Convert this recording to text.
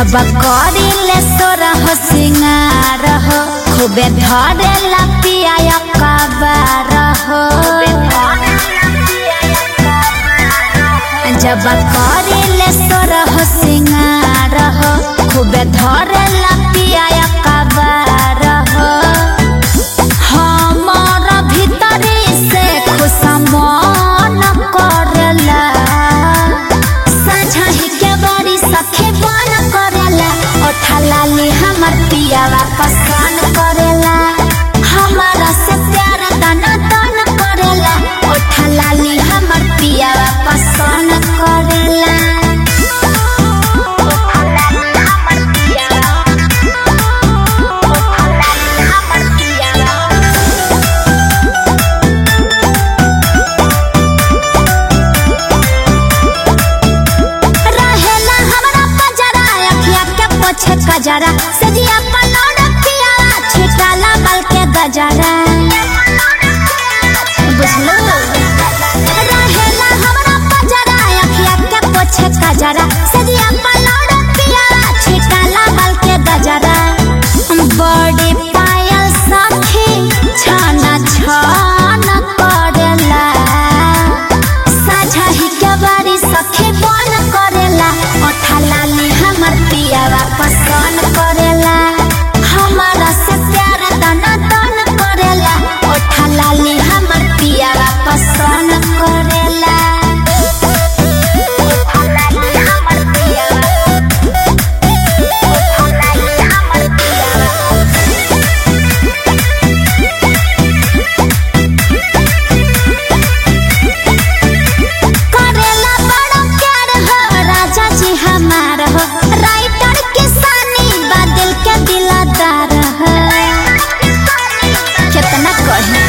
जब करिले सोरह सिंगार हो खूबे धरेला पिया कबार हो जब करिले सोरह सिंगार हो खूबे धरेला पिया कबार हो हमर भीतरी से खुश मन करला साझही के बड़ी सखी बन करेला ओठा लाली हमर पियावा पसंद करेला हमारा से प्यार दाना दान करेला ओठा लाली हमर पियावा पसंद करेला ओठा लाली हमर पियावा ओठा लाली हमर पियावा रहेला हमरा पजरा अखिया के पोछे कजरा सजिया पलौड पियाला छिटाला बल के गजरा बुझलो रहेला हमरा पजरा अखिया के पोछे कजरा सजिया पलौड पियाला छिटाला बल के गजरा बड़ी पायल सखी छाना छाना करेला साझही के बारी सखी बन करेला ओठा लाली हमर पियावा पसंद करेला हमारा से प्यार दाना दान करेला ओठा लाली हमर पियावा पसंद करेला ओठा लाली हमर पियावा ओठा लाली हमर पियावा करेला बड़ा प्यार हो राजा जी हमार हो राइटर किसानी बादल के दिलादार हो कितना कही